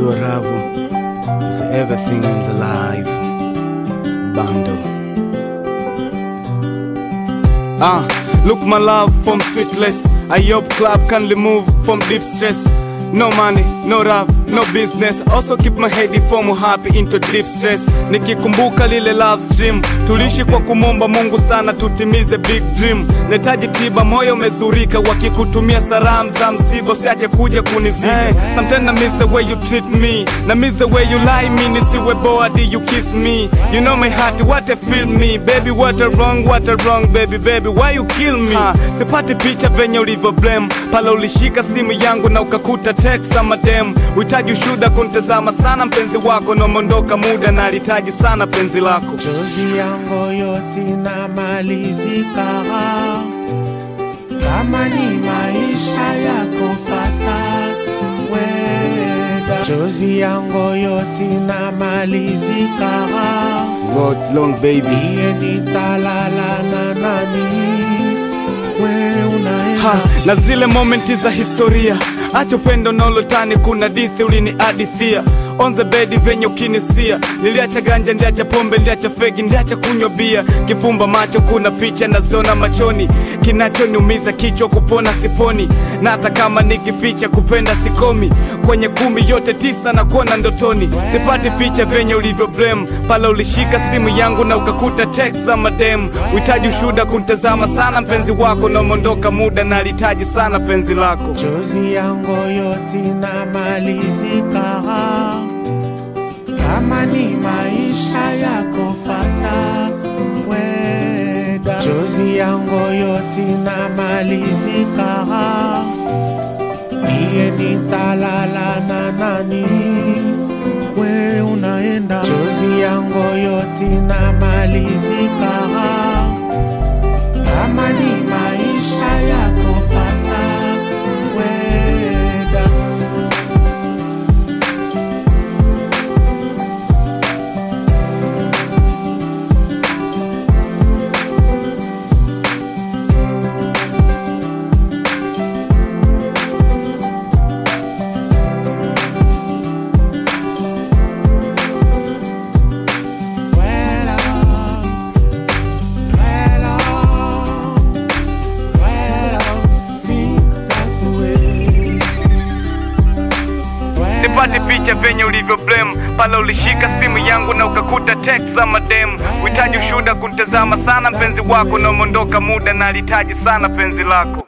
Unajua ravu is everything in the life bundle. Ah, look my love from sweetless. I hope club can remove from deep stress. No money, no love, no business. Also keep my head from happy into deep stress. Nikikumbuka lile love stream, tulishi kwa kumomba Mungu sana tutimize big dream. Netaji tiba, moyo umezurika, wakikutumia salamu za msiba, usiache kuja kunizika. Hey, sometimes I miss the way you treat me, na miss the way you lie me, nisiwe bored you kiss me. You know my heart, what I feel me, baby what a wrong, what a wrong, baby baby why you kill me? Ha, sipati picha venye ulivyo blame, pale ulishika simu yangu na ukakuta text ama dem. Uhitaji ushuda kuntazama sana mpenzi wako, namondoka muda na alitaji sana penzi lako. Chozi yangu yote inamalizika, kama ni maisha yako fata weda. Chozi yangu yote inamalizika, God long baby. iye nitalala na nani? We unaenda ha, na zile momenti za historia acha upendo nolotani kuna dithi uliniadithia on the bed venye ukinisia niliacha ganja ndiacha pombe ndiacha fegi ndiacha kunywa bia kifumba macho kuna picha naziona machoni kinachoniumiza kichwa kupona siponi na hata kama nikificha kupenda sikomi kwenye kumi yote tisa na kuona ndotoni sipati picha venye ulivyo blame pale ulishika simu yangu na ukakuta text za madem uhitaji ushuda kuntazama sana mpenzi wako namondoka muda na alitaji sana penzi lako chozi yangu yote inamalizika, kama ni maisha yako fata weda. Chozi yangu yote inamalizika, iye nitalala na nani? We unaenda, chozi yangu yote inamalizika, kama ni maisha yako fata weda. Well, well, well, think that's the way. sipati picha venye ulivyo blame pale ulishika simu yangu na ukakuta text za madem uhitaji ushuda kuntazama sana mpenzi wako namondoka muda na alitaji sana penzi lako